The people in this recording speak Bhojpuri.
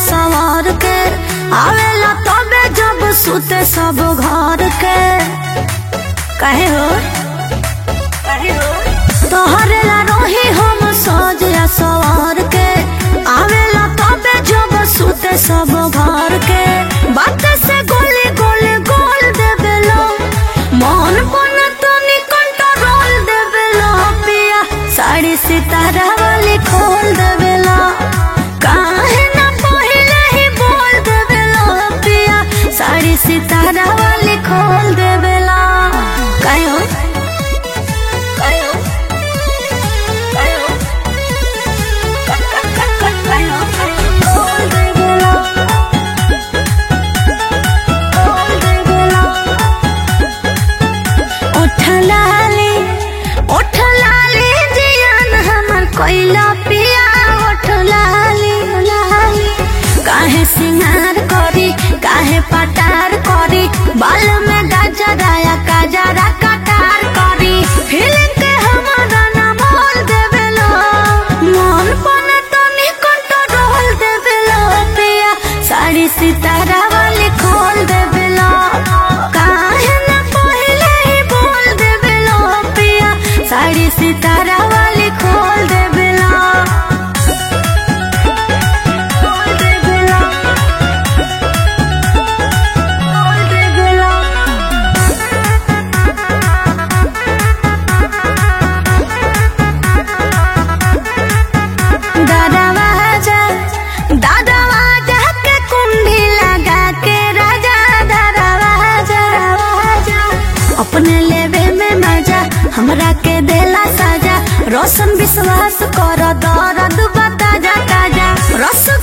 सवार के आवेला तबे जब सुते सब घर के कहे हो कहे हो तोहरे ला रोही हम सोज या सवार के आवेला तबे जब सुते सब घर के बात से गोली गोली गोल देवेलो मन बन तनी कंट्रोल देवेलो पिया साड़ी सितारा वाली खोल देवेलो काहे ना पहिले ही बोल देवेलो पिया साड़ी सितारा वाली खोल देवेला कहो कहो कहो खोल देवेला खोल देवेला उठ लाली उठ लाली जियान हमर कोइला पिया उठ लाली लाली काहे सिंगार करी काहे पटार करी बाल में गजराया गजरा कटार करी फिल्म के हमारा ना मोल देवेलो मन पन तनी कंट्रोल देवेलो पिया साड़ी सितारा वाली खोल देवेलो काहे ना पहिले ही बोल देवेलो पिया साड़ी सितारा वाली खोल देवेलो खोल देवेलो खोल देवेलो दादावाजा दादावाजा के कुंडी लगा के राजा दादावाजा अपने लेवे में मजा हमरा के देला साजा रोशन विश्वास कर दर्द बता जा ताजा रस